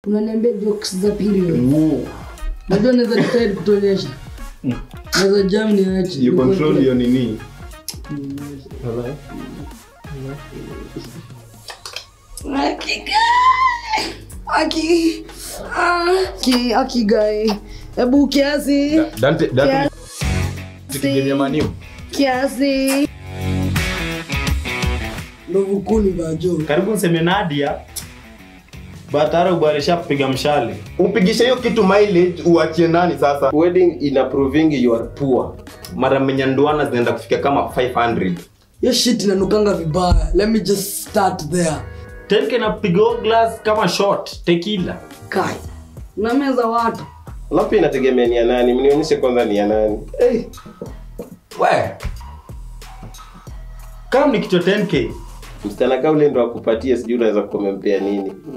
unaniambia jokes za period najua naweza decide kutuonyesha naweza jam niache you control your nini aki aki aki guy hebu kiasi dante dante Kiasi. tukigemea maniu kiasi ndovu kuni vajo karibu nseme nadia batara ubwarisha kupiga mshale upigishe hiyo kitu mileage uachie nani sasa wedding ina proving you are poor mara menyanduana zinaenda kufika kama 500 hiyo shit inanukanga vibaya let me just start there tenke napiga hiyo glass kama shot tekila kai na meza watu alafu pia inategemea ni ya nani mnionyeshe kwanza ni ya nani hey. we kama ni kichwa 10k msichana kaa ule ndo akupatia sijui unaweza kumempea nini